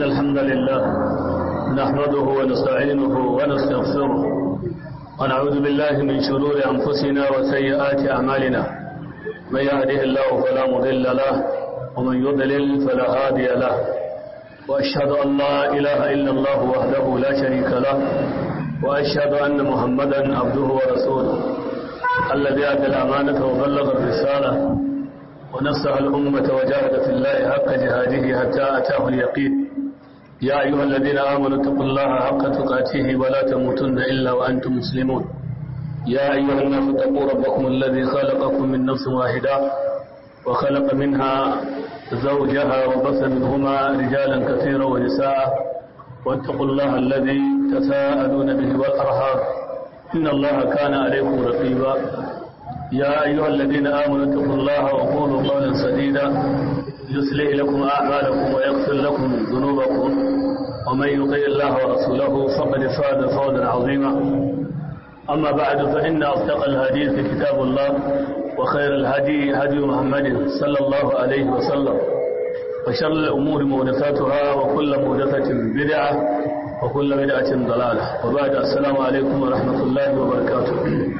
الحمد لله نحمده ونستعينه ونستغفره ونعوذ بالله من شرور أنفسنا وسيئات أعمالنا من يهده الله فلا مضل له ومن يضلل فلا هادي له وأشهد أن لا إله إلا الله وحده لا شريك له وأشهد أن محمدا عبده ورسوله الذي أدى الأمانة وبلغ الرسالة ونصح الأمة وجاهد في الله حق جهاده حتى أتاه اليقين يا أيها الذين آمنوا اتقوا الله حق تقاته ولا تموتن إلا وأنتم مسلمون يا أيها الناس اتقوا ربكم الذي خلقكم من نفس واحدة وخلق منها زوجها وبث منهما رجالا كثيرا ونساء واتقوا الله الذي تساءلون به والأرحام إن الله كان عليكم رقيبا يا أيها الذين آمنوا اتقوا الله وقولوا قولا سديدا يصلح لكم أعمالكم ويغفر لكم ذنوبكم ومن يطع الله ورسوله فقد فاز فوزا عظيما أما بعد فإن أصدق الحديث كتاب الله وخير الهدي هدي محمد صلى الله عليه وسلم وشر الأمور محدثاتها وكل محدثة بدعة وكل بدعة ضلالة وبعد السلام عليكم ورحمة الله وبركاته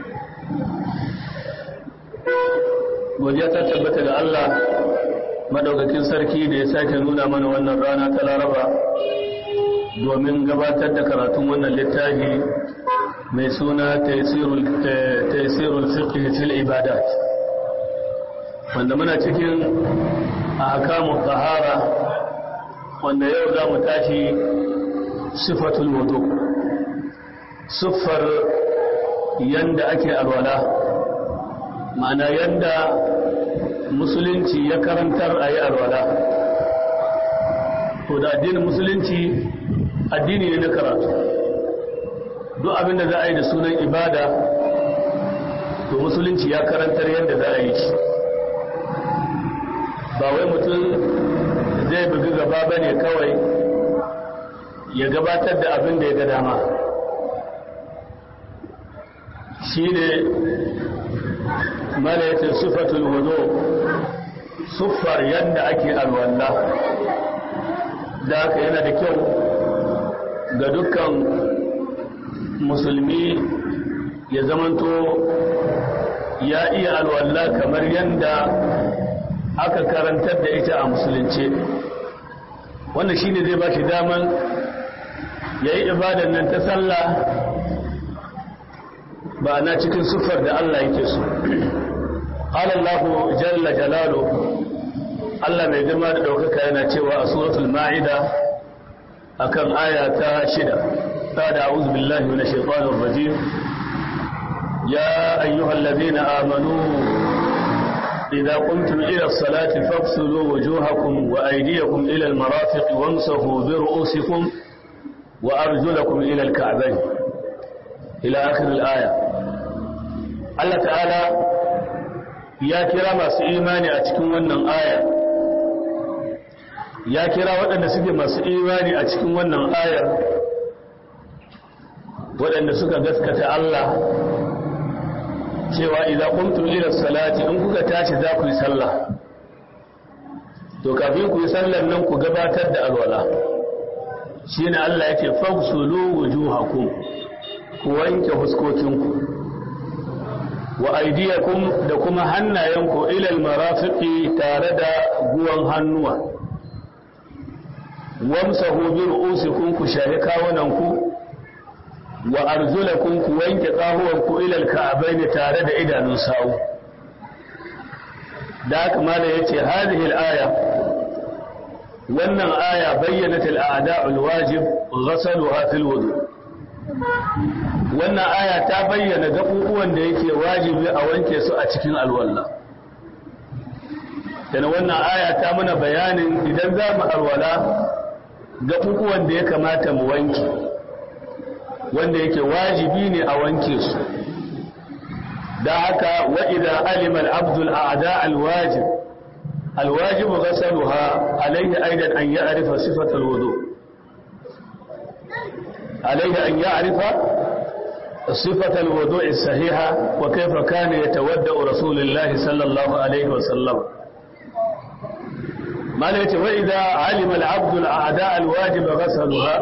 godiya ta tabbata ga Allah madaukakin sarki da ya sake nuna mana wannan rana ta laraba domin gabatar da karatun wannan littafi mai suna taisirul fiqh fil ibadat wanda muna cikin ahkamu tahara wanda yau za mu tashi sifatul wudu siffar yanda ake alwala ma'ana yanda musulunci ya karantar a yi alwala to da addinin musulunci addini ne na karatu duk abinda za a yi da sunan ibada to musulunci ya karantar yadda za a yi shi ba wai mutum zai bugi gaba ba ne kawai ya gabatar da abin da ya ga dama shi ne mala yace sifatul wudu siffar yadda ake alwala da haka yana da kyau ga dukkan musulmi ya zamanto ya iya alwala kamar yadda aka karantar da ita a musulunce wannan shine zai ba shi daman ya yi ibadan nan ta sallah ba na cikin siffar da Allah yake so قال الله جل جلاله Allah mai girma da ɗaukaka yana cewa a suratul ma'ida akan aya ta shida ta da a'udhu billahi minash shaitanir rajim ya ayyuhal ladina amanu idza qumtum ila as-salati faghsilu wujuhakum wa aydiyakum ila al-marafiq wamsahu bi ru'usikum wa arjulakum ila al-ka'bayn ila akhir al-aya Allah ta'ala ya kira masu imani a cikin wannan aya ya kira waɗanda suke masu imani a cikin wannan ayar waɗanda suka gaskata Allah cewa idan kuntum ila salati in kuka tashi za ku yi sallah to kafin ku yi sallar nan ku gabatar da alwala shine Allah yake fagsulu wujuhakum ku wanke huskokinku wa aidiyakum da kuma hannayenku ilal marafiqi tare da guwan hannuwa wamsahu bi ru'usikum ku shahi kawunanku wa arjulakum ku wanke kahuwanku ilal ka'abain tare da idanun sawu da haka mala yace hadhihi al-aya wannan aya bayyanat al-a'da'u al-wajib ghasaluha fil wudu' wannan aya ta bayyana gaɓuɓuwan da yake wajibi a wanke su a cikin alwala dana wannan aya ta mana bayanin idan za mu alwala gaɓuɓuwan da ya kamata mu wanke wanda yake wajibi ne a wanke su da haka wa'ida alimal abdul a'da alwajib alwajib ghasaluha alayhi aidan an ya'rifa sifatal wudu' عليه أن يعرف صفة الوضوء الصحيحة وكيف كان يتودأ رسول الله صلى الله عليه وسلم mala yace wa idza alima al-abdu al-a'da al-wajib ghasaluha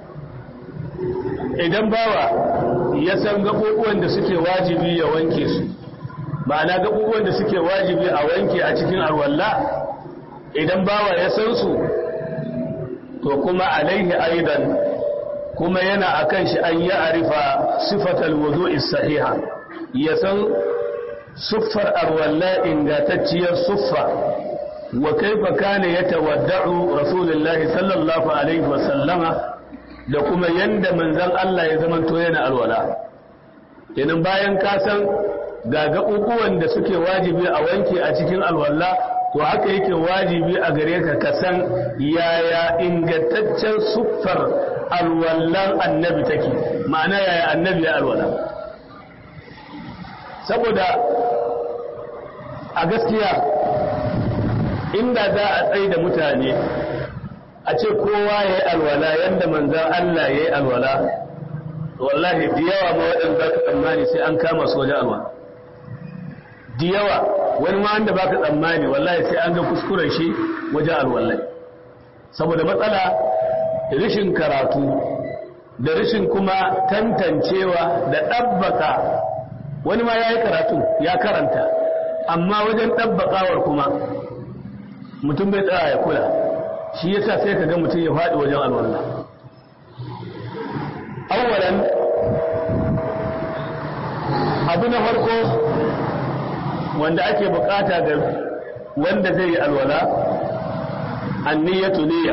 idan bawa ya san gabubuwan da suke wajibi ya wanke su ma'ana gabubuwan da suke wajibi a wanke a cikin alwalla idan bawa ya san su to kuma alaihi aidan kuma yana akan shi an ya arifa sifatal wudu'i sahiha ya san suffar alwalla ingantacciyar suffa wa kaifa kana yatawadda'u rasulullahi sallallahu alaihi wa sallama da kuma yanda manzon Allah ya zamanto yana alwala kenan bayan ka san ga gaɓuɓuwan da suke wajibi a wanke a cikin alwala to haka yake wajibi a gare ka ka san yaya ingantaccen suffar alwallan annabi take ma'ana yaya annabi ya alwala saboda a gaskiya inda za a tsaye da mutane a ce kowa ya yi alwala yadda manzan Allah ya yi alwala wallahi da yawa ma waɗanda za ka tsammani sai an kama su wajen alwala da yawa wani ma wanda ba ka tsammani wallahi sai an ga kuskuren shi wajen alwallai saboda matsala rishin karatu da rishin kuma tantancewa da ɗabbaka wani ma ya yi karatu ya karanta amma wajen ɗabbakawar kuma mutum bai tsaya ya kula shi yasa sai ka ga mutum ya faɗi wajen alwallah awwalan abu na farko wanda ake bukata ga wanda zai yi alwala anniyatu niyya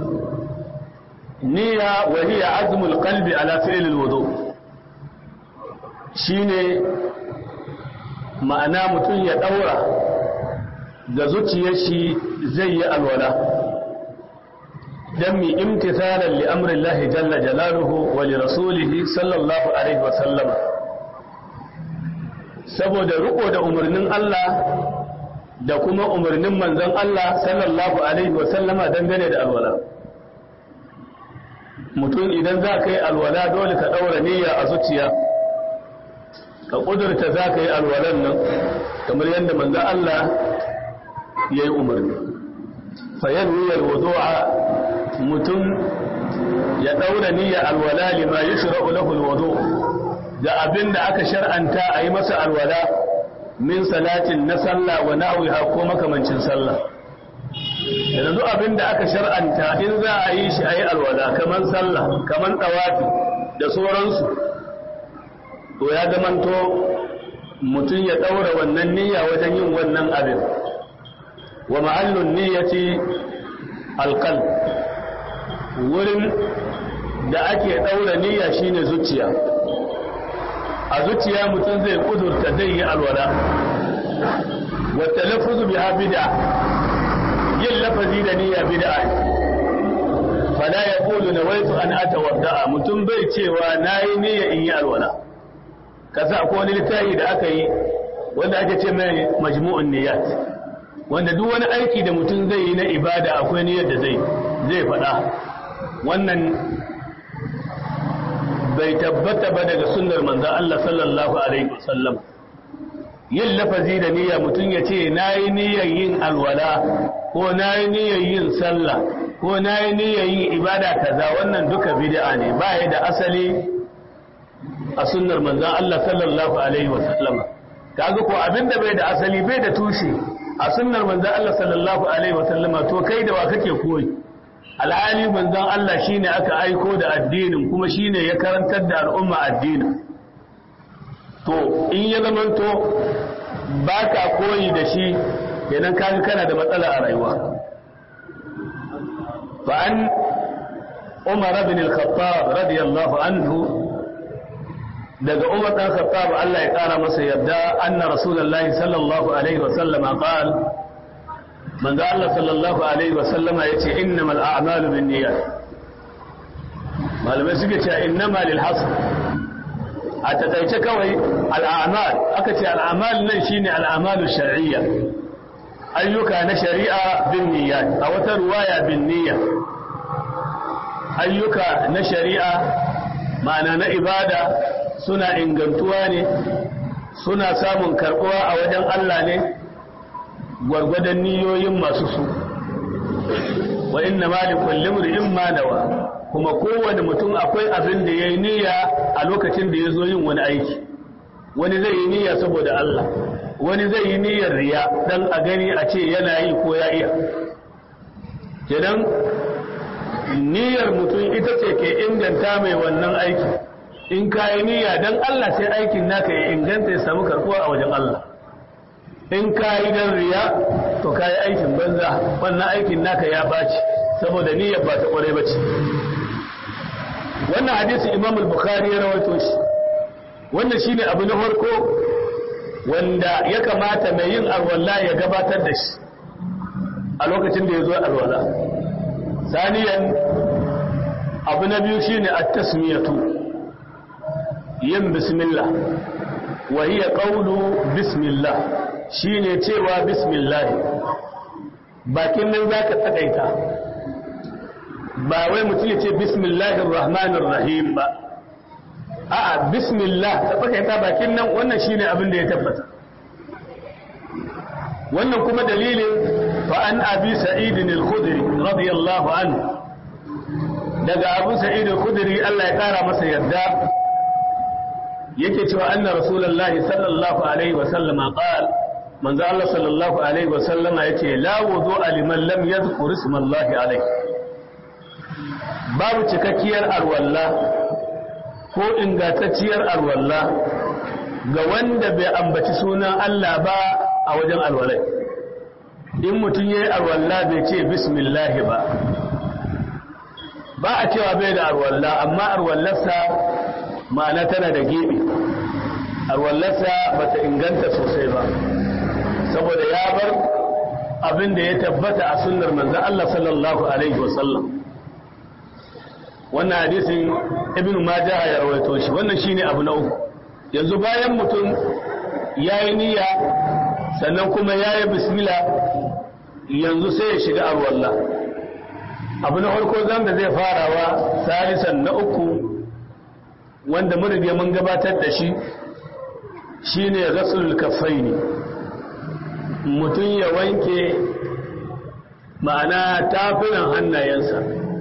niyya wa hiya azmul qalbi ala fi'l alwudu shine ma'ana mutum ya daura ga zuciyar shi zai yi alwala dan mi imtithalan li amri Allah jalla jalaluhu wa li rasulihi sallallahu alaihi wa sallama saboda riko da umarnin Allah da kuma umarnin manzon Allah sallallahu alaihi wa sallama dangane da alwala mutum idan za ka yi alwala dole ka ɗaura niyya a zuciya ka ƙudurta za ka yi alwalan nan kamar yadda manzon Allah ya yi umarni fayan niyyar wudu'a mutum ya ɗaura niyya alwala lima yushra'u lahu alwudu' da abin da aka shar'anta a yi masa alwala min salatin na sallah wa na'wiha ko makamancin sallah yanzu abin da aka shar'anta in za a yi shi a yi alwala kaman sallah kaman tawafi da sauransu to ya zamanto mutum ya ɗaura wannan niyya wajen yin wannan abin wa ma'allun niyyati alqalb wurin da ake ɗaura niyya shine zuciya a zuciya mutum zai kudurta zai yi alwala wata lafuzu biha bid'a yin lafazi da niyya bid'a fala ya kulu na waitu an atawadda'a mutum bai cewa na yi niyya in yi alwala kasa ko wani littafi da aka yi wanda ake ce mai majmu'un niyyat wanda duk wani aiki da mutum zai yi na ibada akwai niyyar da zai zai faɗa wannan bai tabbata ba daga sunnar manzon Allah sallallahu alaihi wasallam yin lafazi da niyya mutum ya ce na yi niyyar yin alwala ko na yi niyyar yin sallah ko na yi niyyar yin ibada kaza wannan duka bid'a ne ba ya da asali a sunnar manzon Allah sallallahu alaihi wasallam kaga ko abinda bai da asali bai da tushe a sunnar manzon Allah sallallahu alaihi wasallama to kai da wa kake koyi alhali manzon Allah shine aka aiko da addinin kuma shine ya karantar da al'umma addinin to in ya zamanto baka koyi da shi kenan kaga kana da matsala a rayuwa fa an Umar ibn al-Khattab radiyallahu anhu daga Umar dan Khattab Allah ya kara masa yarda anna Rasulullahi sallallahu alaihi wa sallama qala manzo Allah sallallahu alaihi wa sallama yace innamal a'malu binniyat malamai suke cewa innama lil hasr a takaice kawai al'amal aka ce al'amal nan shine al'amalu shar'iyya ayyuka na shari'a bin niyyat a wata ruwaya bin niyya ayyuka na shari'a ma'ana na ibada suna ingantuwa ne suna samun karbuwa a wajen Allah ne gwargwadon niyoyin masu su wa inna ma li kulli imrin ma nawa kuma kowane mutum akwai abin da yayi niyya a lokacin da yazo yin wani aiki wani zai yi niyya saboda Allah wani zai yi niyyar riya dan a gani a ce yana yi ko ya iya kenan niyyar mutum ita ce ke inganta mai wannan aiki in ka yi niyya dan Allah sai aikin naka ya inganta ya samu karkuwa a wajen Allah in ka yi dan riya to ka yi aikin banza wannan aikin naka ya baci saboda niyyar ba ta kware ba ce wannan hadisi imam al-bukhari ya rawaito shi wannan shine abu na farko wanda ya kamata mai yin alwala ya gabatar da shi a lokacin da ya zo alwala saniyan abu na biyu shine at-tasmiyatu yin bismillah wa hiya qawlu bismillah shine cewa bismillah bakin nan zaka tsakaita ba wai mutum ya ce bismillahir rahmanir rahim ba a'a bismillah ta tsakaita bakin nan wannan shine abin da ya tabbata wannan kuma dalilin fa an abi sa'id al-khudri radiyallahu anhu daga abu sa'id al-khudri Allah ya kara masa yarda yake cewa anna rasulullahi sallallahu alaihi wa sallama qala manzo Allah sallallahu alaihi wa sallama yace la wudu'a liman lam yadhkur isma Allah alaihi babu cikakkiyar alwalla ko ingantacciyar alwalla ga wanda bai ambaci sunan Allah ba a wajen alwalai in mutum ya yi alwalla bai ce bismillah ba ba a cewa bai da alwalla amma alwallarsa ma'ana tana da gebe alwallarsa ba ta inganta sosai ba saboda ya bar abin da ya tabbata a sunnar manzan Allah sallallahu alaihi wasallam wannan hadisin ibn majah ya rawaito shi wannan shine abu na uku yanzu bayan mutum yayi niyya sannan kuma yayi bismillah yanzu sai ya shiga alwala abu na farko zan da zai farawa salisan na uku wanda mun rige mun gabatar da shi shine ghaslul kaffaini mutum ya wanke ma'ana tafinan hannayensa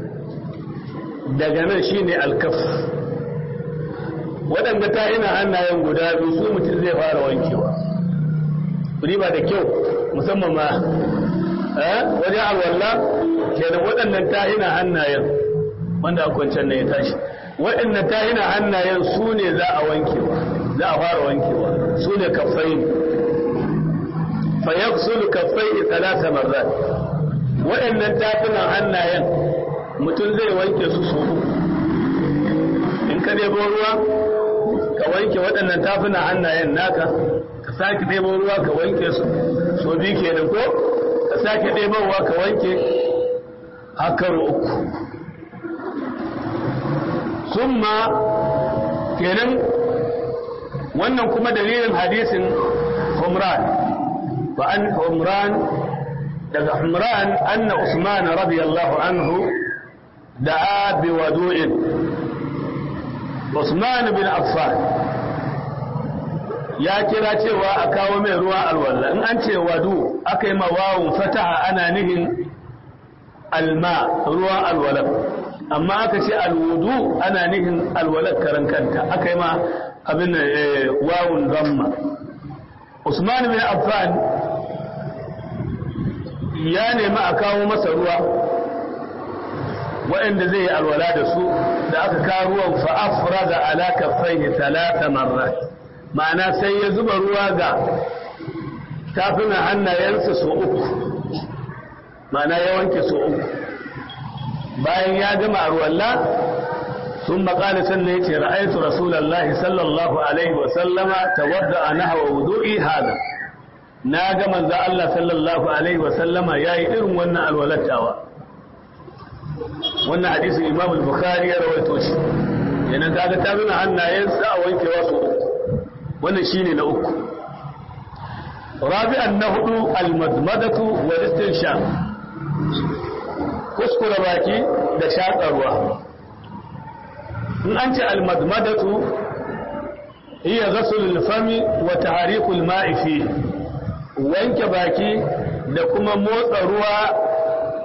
daga nan shine alkaf waɗanda ta ina hannayen guda biyu su mutum zai fara wankewa ba da kyau musamman ma wajen alwallah kenan waɗannan ta ina hannayen wanda a kwancan na ya tashi waɗannan ta ina hannayen su ne za a wankewa za a fara wankewa su ne kafai fa yaksulu kafai talata marrat waɗannan tafinan hannayen mutum zai wanke su so in ka ɗebo ruwa ka wanke waɗannan tafuna hannayen naka ka sake ɗebo ruwa ka wanke su so biyu kenan ko ka sake ɗebowa ka wanke hakaro uku summa kenan wannan kuma dalilin hadisin humran fa an humran daga humran anna usman radiyallahu anhu da'a bi wadu'in Usman bin Affan ya kira cewa a kawo mai ruwa alwala in an ce wadu aka yi mawawun fataha ana nihin alma ruwan alwala amma aka ce alwudu ana nihin alwala karan kanta aka yi ma abin wawun zamma Usman bin Affan ya nemi a kawo masa ruwa waɗanda zai yi alwala da su da aka kawo ruwan fa'afura da alaka fai talata marrat ma'ana sai ya zuba ruwa ga tafina hannayensa so uku ma'ana ya wanke so uku bayan ya gama alwala sun makali sannan ya ce ra'aitu rasulallah sallallahu alaihi wasallama ta wadda a nahawa wudu'i hada na ga manzo Allah sallallahu alaihi wasallama ya yi irin wannan alwalattawa wannan hadisin imam al-bukhari ya rawaito shi yana kaga ta nuna hannayensa a wankewa su uku wannan shine na uku rabi'an na hudu al-madmadatu wal istinshaq kuskura baki da shakarwa in an ce al-madmadatu hiya ghasl al-fami wa tahriq al-ma'i fi wanke baki da kuma motsa ruwa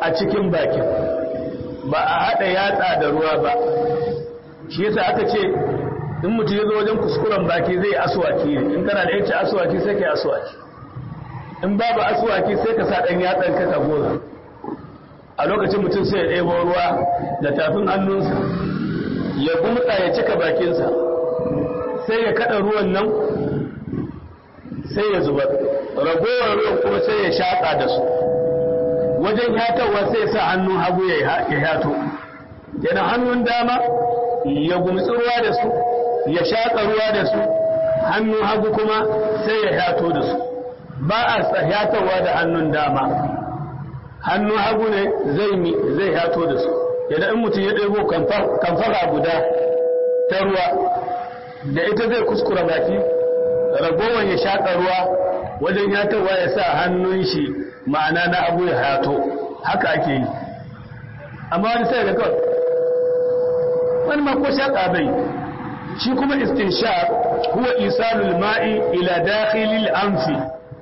a cikin bakin ba a haɗa yatsa da ruwa ba shi yasa aka ce in mutum ya zo wajen kuskuren baki zai aswaki ne in kana da yace aswaki sai ka yi aswaki in babu aswaki sai ka sa ɗan yatsan ka ka goza a lokacin mutum sai ya ɗebo ruwa da tafin hannunsa ya gumtsa ya cika bakinsa sai ya kaɗa ruwan nan sai ya zubar ragowar ruwan kuma sai ya shaƙa da su wajen yatarwa sai ya sa hannun hagu ya yato yana hannun dama ya gumtsi ruwa da su ya shaƙa ruwa da su hannun hagu kuma sai ya yato da su ba a yatarwa da hannun dama hannun hagu ne zai yato da su idan in mutum ya ɗebo kamfara guda ta ruwa da ita zai kuskura baki ragowar ya shaƙa ruwa wajen yatarwa ya sa hannun shi ma'ana na abu ya hato haka ake yi amma wani sai da kawai wani ma ko shaƙa bai shi kuma istinshaq huwa isalul ma'i ila dakhilil anfi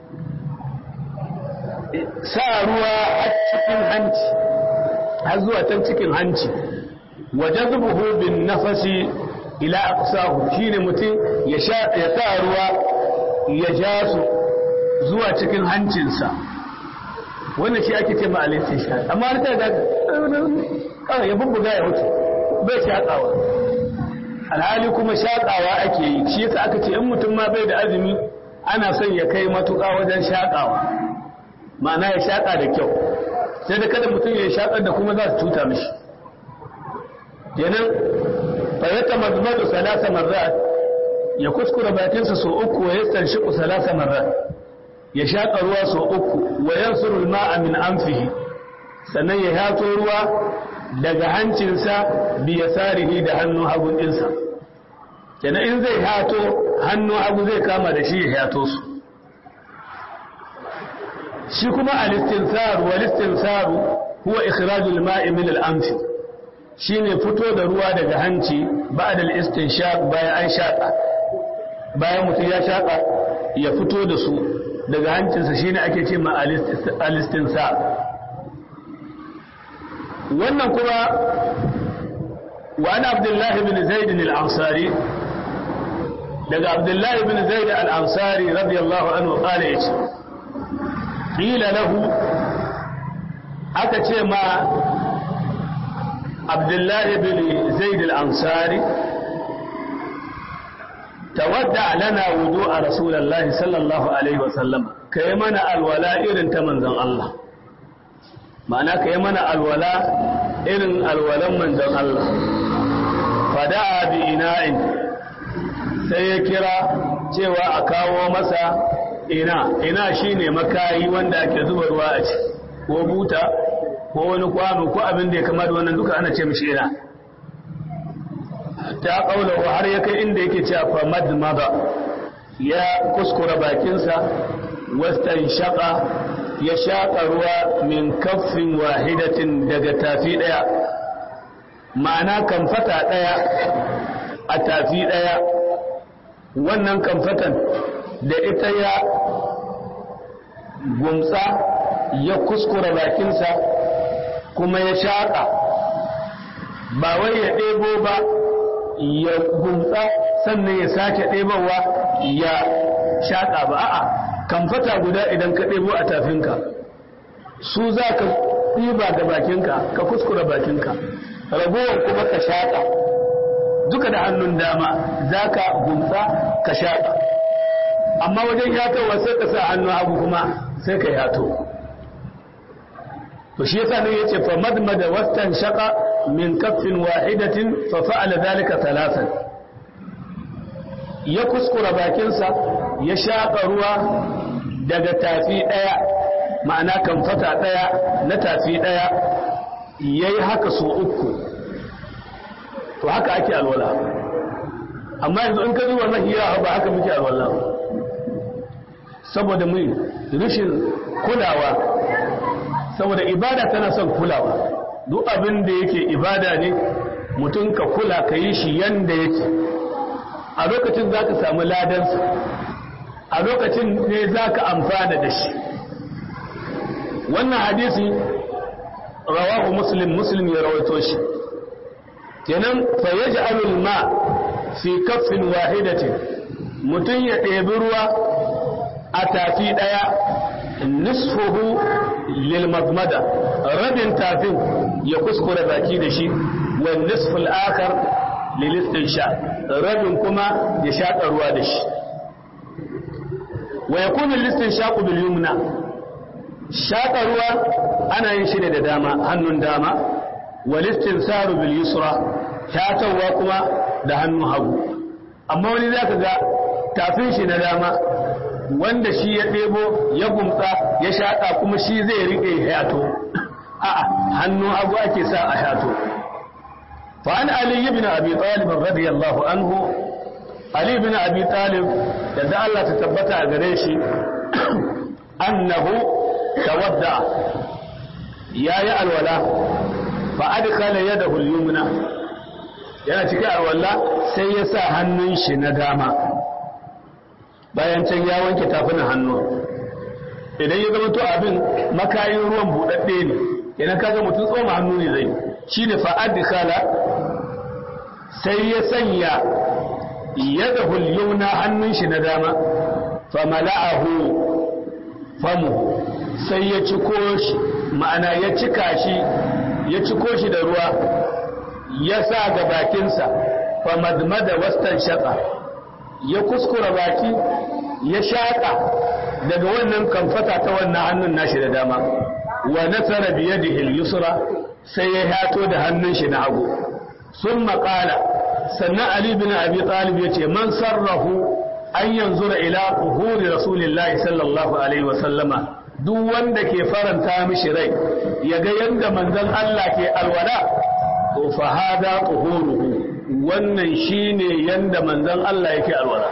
sa ruwa a cikin hanci har zuwa can cikin hanci wajen zubuhu bin nafasi ila aqsahu shine mutum ya sa ruwa ya ja su zuwa cikin hancinsa wannan shi ake ce ma al-istinshaq amma har ta ga kawai ya bubbuga ya mutu bai shaƙawa alhali kuma shaƙawa ake yi shi yasa aka ce in mutum ma bai da azumi ana son ya kai matuƙa wajen shaƙawa ma'ana ya shaƙa da kyau sai da kada mutum ya shaƙar da kuma za su cuta mishi kenan fayyata mazmadu salasa marrat ya kuskura bakinsa sau uku wa yastan shiku salasa marrat ya shaƙa ruwa sau uku wa yansurul ma'a min anfihi sannan ya hato ruwa daga hancinsa biya sarihi da hannun hagun ɗinsa kenan in zai hato hannun hagu zai kama da shi ya hato su shi kuma alistinsaru walistinsaru huwa ikhrajul ma'i min al-anfi shine fito da ruwa daga hanci ba'da al-istinshaq bayan an shaka bayan mutum ya shaka ya fito da su daga hancinsa shine ake ce ma alistinsar wannan kuma wa ana abdullahi bin zaid al-ansari daga abdullahi bin zaid al-ansari radiyallahu anhu qala yace qila lahu aka ce ma abdullahi bin zaid al-ansari tawadda lana wudu'a rasulullahi sallallahu alaihi wasallam kai mana alwala irin ta manzon Allah ma'ana kai mana alwala irin alwalan manzon Allah fada'a bi ina'in sai ya kira cewa a kawo masa ina ina shine makayi wanda ake zuba ruwa a ci ko buta ko wani kwano ko abin da ya kama da wannan duka ana ce mishi ina ta kaula har ya kai inda yake cewa fa madmada ya kuskura bakinsa wastan shaqa ya shaƙa ruwa min kaffin wahidatin daga tafi ɗaya ma'ana kamfata ɗaya a tafi ɗaya wannan kamfatan da ita ya gumtsa ya kuskura bakinsa kuma ya shaƙa ba wai ya ɗebo ba ya gumtsa sannan ya sake ɗebowa ya shaƙa ba a'a kamfata guda idan ka ɗebo a tafinka su za ka ɗiba ga bakinka ka kuskura bakinka ragowar kuma ka shaƙa duka da hannun dama za ka gumtsa ka shaƙa amma wajen yatowa sai ka sa hannun hagu kuma sai ka yato to shi yasa nan yace fa madmada wastan shaqa min kaffin wahidatin fa fa'ala dhalika thalathan ya kuskura bakinsa ya shaƙa ruwa daga tafi ɗaya ma'ana kamfata ɗaya na tafi ɗaya ya yi haka so uku to haka ake alwala amma yanzu in ka zuwa mahiya ba haka muke alwala saboda mu rashin kulawa saboda ibada tana son kulawa duk abin da yake ibada ne mutum ka kula ka yi shi yanda yake a lokacin za ka samu ladansa a lokacin ne za ka amfana da shi wannan hadisi rawahu muslim muslim ya rawaito shi kenan fa yaj'alul ma fi kaffin wahidatin mutum ya ɗebi ruwa a tafi ɗaya nisfuhu lil mazmada rabin tafin ya kuskure baki da shi wa nisful akhar lil istinsha rabin kuma ya shaƙa ruwa da shi wa yakunu lil istinshaqu bil yumna shaƙa ruwa ana yin shi da dama hannun dama wal istinsaru bil yusra shatawa kuma da hannun hagu amma wani zaka ga tafin shi na dama wanda shi ya ɗebo ya gumtsa ya shaƙa kuma shi zai riƙe hato a'a hannu abu ake sa a hato fa an ali ibn abi talib radiyallahu anhu ali ibn abi talib da Allah ta tabbata a gare shi annahu tawadda yayi alwala fa adkhala yadahu al-yumna yana cikin alwala sai ya sa hannun shi na dama bayan can ya wanke tafinan hannu idan ya zama to abin makayin ruwan buɗaɗɗe ne idan kaga mutum tsoma hannu ne zai shi ne fa'adikala sai ya sanya yadda hulyuna hannun shi na dama famala'ahu famu sai ya ciko shi ma'ana ya cika shi ya ciko shi da ruwa ya sa ga bakinsa famadmada wastan shaƙa ya kuskura baki ya shaƙa daga wannan kamfata ta wannan hannun nashi da dama wa nasara biyadihi al-yusra sai ya hato da hannun shi na hagu sun maƙala sannan ali bin abi talib ya ce man sarrafu an yanzura ila kuhuri rasulillahi sallallahu alaihi wa sallama duk wanda ke faranta mishi rai ya ga yadda manzon Allah ke alwala to fa hada kuhuruhu wannan shine yanda manzon Allah yake alwala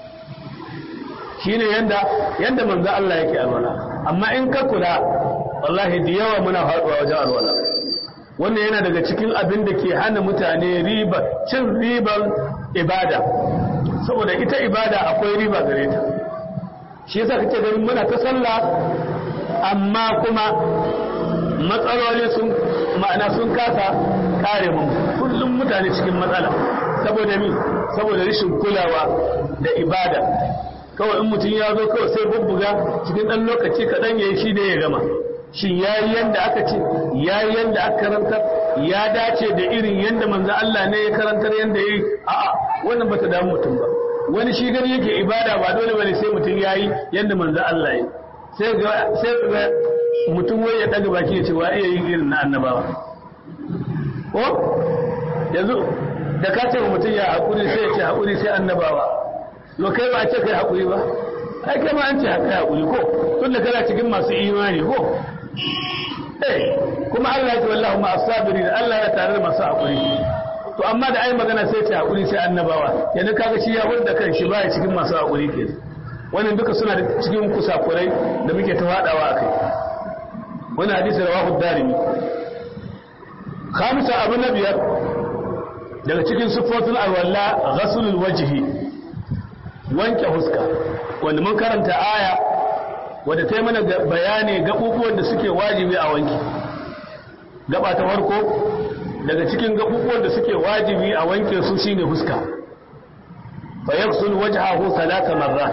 shine yanda yanda manzon Allah yake alwala amma in ka kula wallahi da yawa muna faduwa wajen alwala wannan yana daga cikin abin da ke hana mutane riba cin ribar ibada saboda ita ibada akwai riba gare ta shi yasa kake ganin muna ta sallah amma kuma matsaloli sun ma'ana sun kasa kare mu kullum mutane cikin matsala saboda mi saboda rashin kulawa da ibada kawai in mutum ya zo kawai sai bubbuga cikin ɗan lokaci kaɗan ya yi shi da ya gama shin ya yi yadda aka ce ya yi yadda aka karantar ya dace da irin yadda manzo Allah ne ya karantar yadda ya yi a'a wannan bata damu mutum ba wani shi gani yake ibada ba dole bane sai mutum ya yi yadda manzo Allah ya sai ga sai ga mutum wai ya daga baki ya ce wa iya yin irin na annabawa ko yanzu da ka ce mutum ya haƙuri sai ya ce haƙuri sai annabawa to kai ba a ce kai haƙuri ba ai kai ma an ce kai haƙuri ko tun da kana cikin masu imani ko eh kuma Allah ya ce wallahu ma asabirin Allah ya tare da masu haƙuri to amma da ai magana sai ce haƙuri sai annabawa yanzu kaga shi ya hudda kan shi baya cikin masu haƙuri ke wannan duka suna da cikin kusakurai da muke ta faɗawa akai wani hadisi rawahu darimi khamisa abu na biyar daga cikin siffofin alwala ghasulul wajhi wanke huska wanda mun karanta aya wadda ta yi mana bayani gaɓuɓuwan da suke wajibi a wanki gaba ta farko daga cikin gaɓuɓuwan da suke wajibi a wanke su shine huska fa yaksul wajhahu salata marrat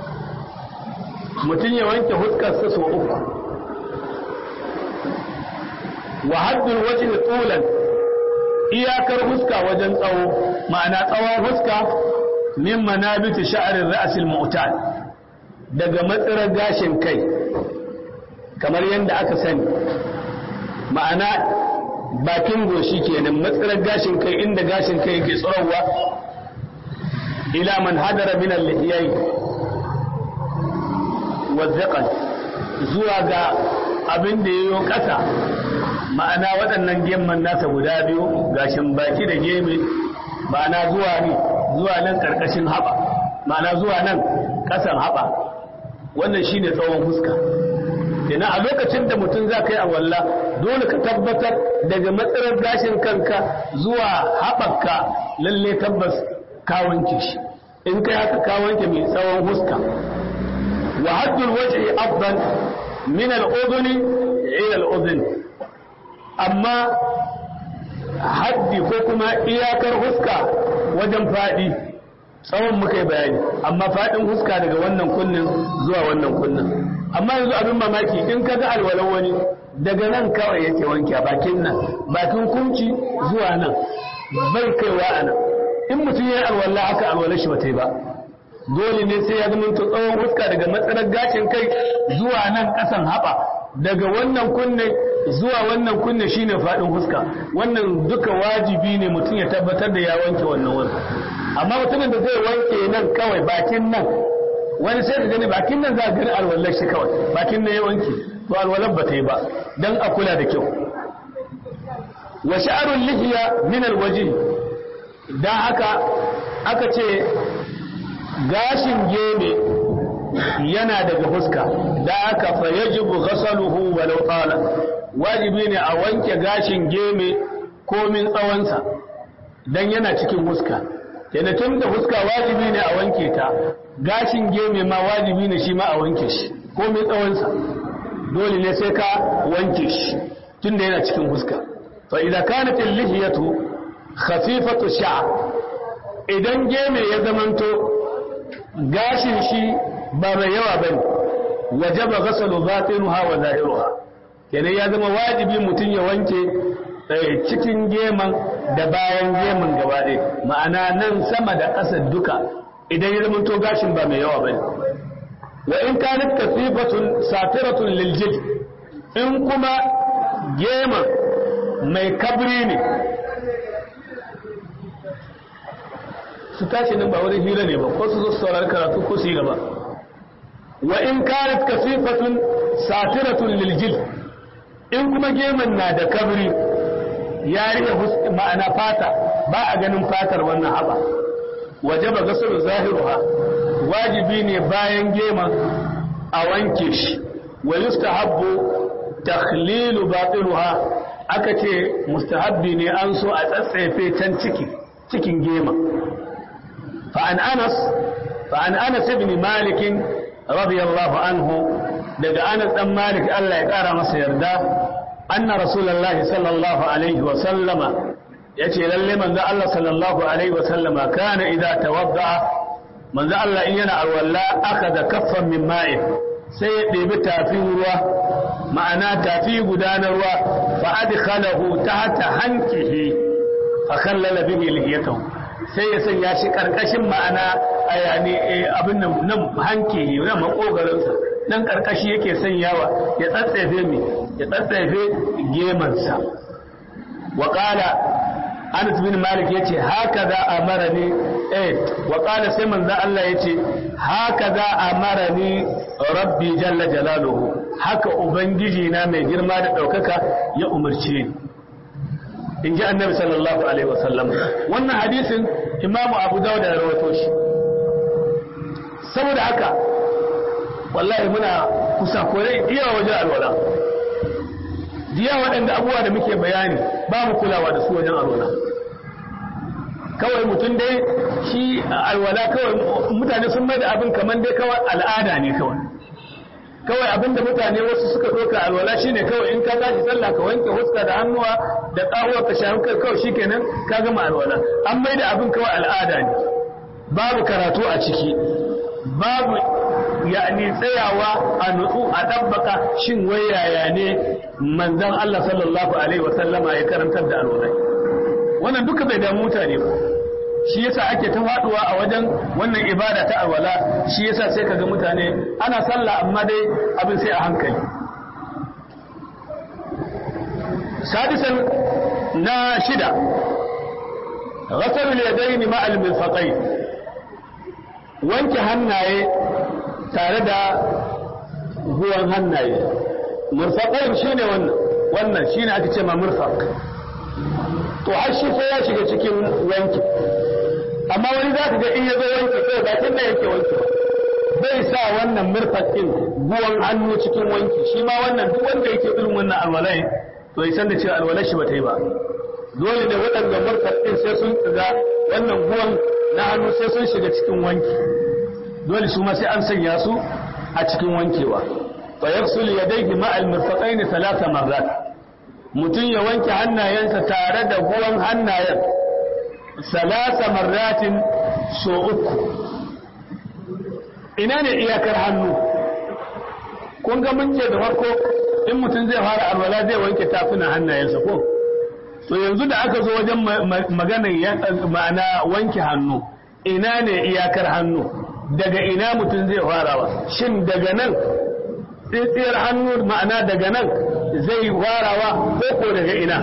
mutum ya wanke huskarsa sau uku wa haddul wajhi tulan iyakar huska wajen tsawo ma'ana tsawon huska min manabiti sha'arin ra'asil mu'tal daga matsirar gashin kai kamar yadda aka sani ma'ana bakin goshi kenan matsirar gashin kai inda gashin kai yake tsorowa ila man hadara min al-lihiyai wa zuwa ga abin da yayo kasa ma'ana waɗannan gemman nasa guda biyu gashin baki da geme ma'ana zuwa ne zuwa nan ƙarƙashin haɓa ma'ana zuwa nan ƙasan haɓa wannan shi ne tsawon fuska ina a lokacin da mutum za ka yi awalla dole ka tabbatar daga matsalar gashin kanka zuwa haɓaka lalle tabbas ka wanke shi in kai haka ka wanke mai tsawon fuska wa haddul wajhi afdal min al-udhuni ila al-udhun amma haddi ko kuma iyakar huska wajen faɗi tsawon muka yi bayani amma faɗin huska daga wannan kunnin zuwa wannan kunnin amma yanzu abin mamaki in ka ga alwalan wani daga nan kawai yake wanke a bakin nan bakin kunci zuwa nan bai kaiwa a nan in mutum ya yi alwala haka alwala shi ba ta yi ba dole ne sai ya zama tsawon huska daga matsalar gashin kai zuwa nan ƙasan haɓa daga wannan kunne zuwa wannan kunne shine faɗin huska wannan duka wajibi ne mutum ya tabbatar da ya wanke wannan wani amma mutumin da zai wanke nan kawai bakin nan wani sai ka gani bakin nan za a gani alwallar shi kawai bakin nan ya wanke to alwallar ba ta yi ba don a kula da kyau wa sha'arun lihiya min alwaji dan haka aka ce gashin geme yana daga fuska da aka fa yajibu ghasaluhu walau qala wajibi ne a wanke gashin geme komin tsawonsa dan yana cikin fuska yana tun da fuska wajibi ne a wanke ta gashin geme ma wajibi ne shi ma a wanke shi komin tsawonsa dole ne sai ka wanke shi tun da yana cikin fuska fa idza kanat al-lihiyatu khafifatu sha'r idan geme ya zamanto gashin shi ba mai yawa bane wajaba ghasalu batinuha wa zahiruha kenan ya zama wajibi mutum ya wanke cikin geman da bayan geman gaba ɗaya ma'ana nan sama da ƙasa duka idan ya zama to gashin ba mai yawa bane wa in kanat kasifatun satiratun liljil in kuma geman mai kabri ne su tashi nan ba wani hira ne ba ko su zo su saurari karatu ko su yi gaba wa in kanat kasifatun satiratun liljil in kuma geman na da kabri ya rike ma'ana fata ba a ganin fatar wannan haba waje ba gasar zahiruha wajibi ne bayan geman a wanke shi wa yustahabbu takhlilu batinuha aka ce mustahabbi ne an so a tsatsefe can ciki cikin gema fa an anas fa an anas ibn malik radiyallahu anhu daga anas dan malik Allah ya kara masa yarda anna rasulullahi sallallahu alaihi wa sallama yace lalle manzo Allah sallallahu alaihi wa sallama kana idza tawadda manzo Allah in yana alwala akhadha kaffan min ma'in sai ya ɗebi tafin ruwa ma'ana tafi gudanar ruwa fa adkhalahu tahta hankihi fa khallala bihi lihiyatahu sai ya sanya shi karkashin ma'ana ayani abin nan nan hankihi nan makogaransa nan karkashi yake sanyawa ya tsatsefe mi ya tsatsefe gemansa wa qala Anas bin Malik yace haka za a mara ni eh wa qala sai manzo Allah yace haka za a mara ni rabbi jalla jalaluhu haka ubangiji na mai girma da daukaka ya umarce ni in ji annabi sallallahu alaihi wasallam wannan hadisin imamu abu dawud ya rawaito shi saboda haka wallahi muna kusa kore iya wajen alwala diya waɗanda abubuwa da muke bayani ba mu kulawa da su wajen alwala kawai mutum dai shi alwala kawai mutane sun mai da abin kamar dai kawai al'ada ne kawai kawai abin da mutane wasu suka ɗauka alwala shine kawai in ka tashi sallah ka wanke huska da hannuwa da ƙahuwa ka shafi kai kawai shikenan ka gama alwala an mai da abin kawai al'ada ne babu karatu a ciki babu yani tsayawa a nutsu a ɗabbaka shin wai yaya ne manzon Allah sallallahu alaihi wasallama ya karantar da alwala wannan duka bai damu mutane ba shi yasa ake ta faduwa a wajen wannan ibada ta alwala shi yasa sai kaga mutane ana sallah amma dai abin sai a hankali sadisan na shida ghasal al-yadayn ma al-mirfaqayn wanke hannaye tare da ruwan hannaye murfaqayn shine wannan wannan shine ake ce ma murfaq to har shi sai ya shiga cikin wanki amma wani za ka ga in ya zo wanki sai bakin da yake wanki bai sa wannan murfakin buwan hannu cikin wanki shi ma wannan duk wanda yake irin wannan alwalai to ya san da cewa alwalai shi ba ta yi ba dole ne waɗanda murfakin sai sun tsiga wannan buwan na hannu sai sun shiga cikin wanki dole su ma sai an sanya su a cikin wankewa fa yaghsul yadayhi ma al-mirfaqayn thalatha marrat mutum ya wanke hannayensa tare da ruwan hannayen salasa marratin so uku ina ne iyakar hannu kun ga mun ce da farko in mutum zai fara alwala zai wanke tafunan hannayensa ko to yanzu da aka zo wajen maganar ma'ana wanke hannu ina ne iyakar hannu daga ina mutum zai farawa shin daga nan tsitsiyar hannu ma'ana daga nan zai farawa ko ko daga ina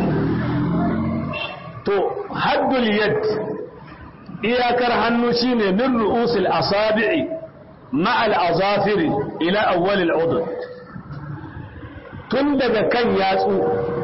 to haddul yad iyakar hannu shine min ru'usil asabi'i ma'al azafiri ila awwalil udud tun daga kan yatsu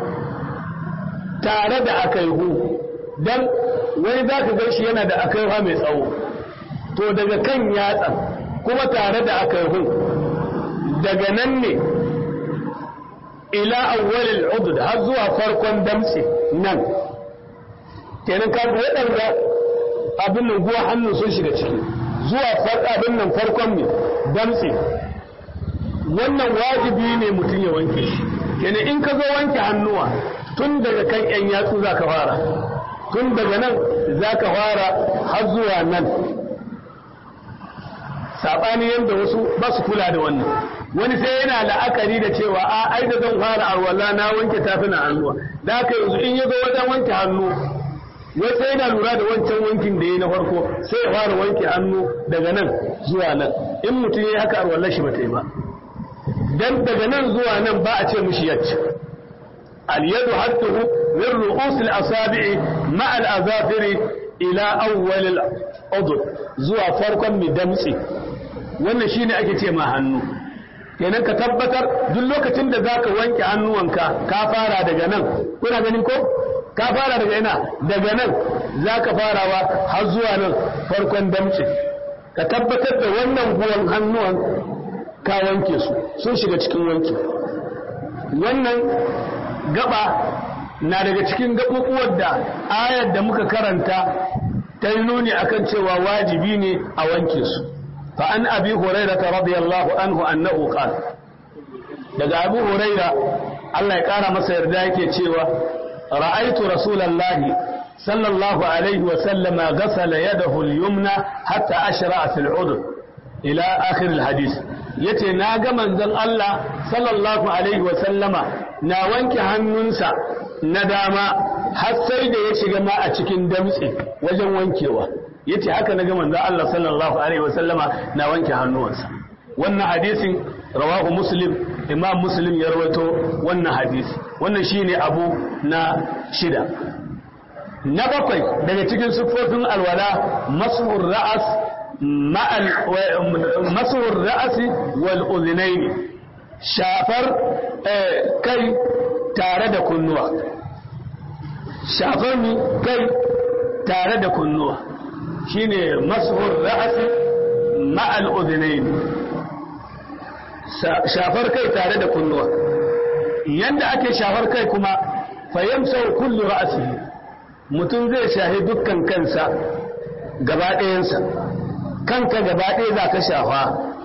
tare da akaihu dan wani zaka ga shi yana da akaihu mai tsawo to daga kan yatsa kuma tare da akaihu daga nan ne ila awwalil udud har zuwa farkon damtse nan kenan ka waɗanda abin nan guwa hannun sun shiga ciki zuwa abin nan farkon ne damtse wannan wajibi ne mutum ya wanke shi kenan in ka zo wanke hannuwa tun daga kan yan yatsu za ka fara tun daga nan za ka fara har zuwa nan saɓani yadda wasu ba su kula da wannan wani sai yana la'akari da cewa a ai da zan fara arwala na wanke tafina hannuwa da haka yanzu in ya zo wajen wanke hannu wai sai yana lura da wancan wankin da ya na farko sai ya fara wanke hannu daga nan zuwa nan in mutum ya haka arwallar shi ba ta yi ba dan daga nan zuwa nan ba a ce mushi yacce al-yadu hattuhu min ru'us al-asabi'i ma al-azafiri ila awwal al-udud zuwa farkon midamtsi wannan shine ake ce ma hannu kenan ka tabbatar duk lokacin da zaka wanke hannuwanka ka fara daga nan kuna ganin ko ka fara daga ina daga nan zaka farawa har zuwa nan farkon damtse ka tabbatar da wannan guwan hannuwan ka wanke su sun shiga cikin wanki wannan gaba na daga cikin gaɓuɓuwar da ayar da muka karanta ta yi nuni akan cewa wajibi ne a wanke su fa an abi huraira ta radiyallahu anhu annahu qala daga abu huraira Allah ya kara masa yarda yake cewa ra'aitu rasulallahi sallallahu alaihi wa sallama ghasala yadahu al-yumna hatta ashra'a fil udud ila akhir al-hadith yace na ga manzon Allah sallallahu alaihi wa sallama na wanke hannunsa na dama har sai da ya shiga ma a cikin damtse wajen wankewa yace haka na ga manzon Allah sallallahu alaihi wa sallama na wanke hannuwansa wannan hadisin rawahu muslim imam muslim ya rawaito wannan hadisi wannan shine abu na shida na bakwai daga cikin siffofin alwala masuhur ra'as masuhur ra'asi wal udhinaini shafar kai tare da kunnuwa shafar mi kai tare da kunnuwa shine masuhur ra'asi ma'al udhinaini shafar kai tare da kunnuwa yanda ake shafar kai kuma fayyamsar kullu ra'asihi mutum zai shahi dukkan kansa gaba ɗayansa kanka gaba ɗaya za ka shafa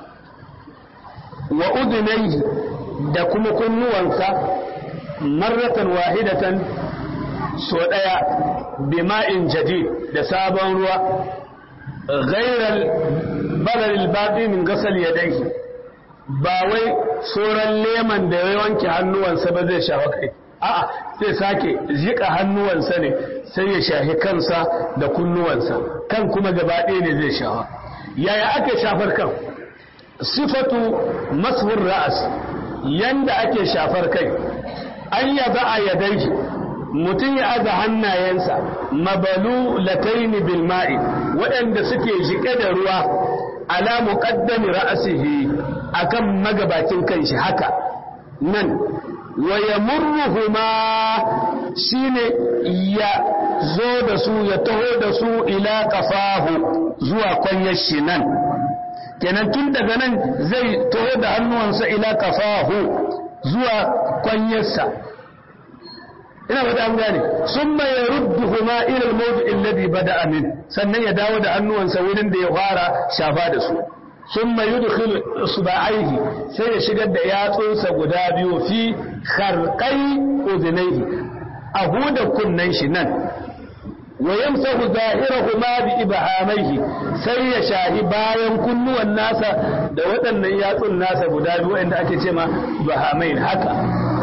wa udunai da kuma kunnuwansa marratan wahidatan so ɗaya bima'in jadid da sabon ruwa gairar balaril baɗi min gasal yadaihi ba wai tsoron leman da ya wanke hannuwansa ba zai shafa kai a'a zai sake jika hannuwansa ne sai ya shahi kansa da kunnuwansa kan kuma gaba ɗaya ne zai shafa yaya ake shafar kan sifatu mashur ra'as yanda ake shafar kai an ya za a yadai mutum ya aza hannayensa mabalu lataini bil ma'i waɗanda suke jike da ruwa ala muqaddami ra'asihi akan magabacin kanshi haka nan wa yamurruhuma shine ya zo da su ya taho da su ila kafahu zuwa kwanyar shi nan kenan tun daga nan zai taho da hannuwansa ila kafahu zuwa kwanyarsa ina ba an gane sun ya rudduhuma ila al-mawdi alladhi bada'a min sannan ya dawo da hannuwansa wurin da ya fara shafa da su thumma yudkhilu isba'aihi sai ya shigar da yatsunsa guda biyu fi kharqai udhnayhi a huda kunnan shi nan wa yamsahu zahirahuma bi ibhamaihi sai ya shahi bayan kunnuwan nasa da waɗannan yatsun nasa guda biyu inda ake ce ma ibhamain haka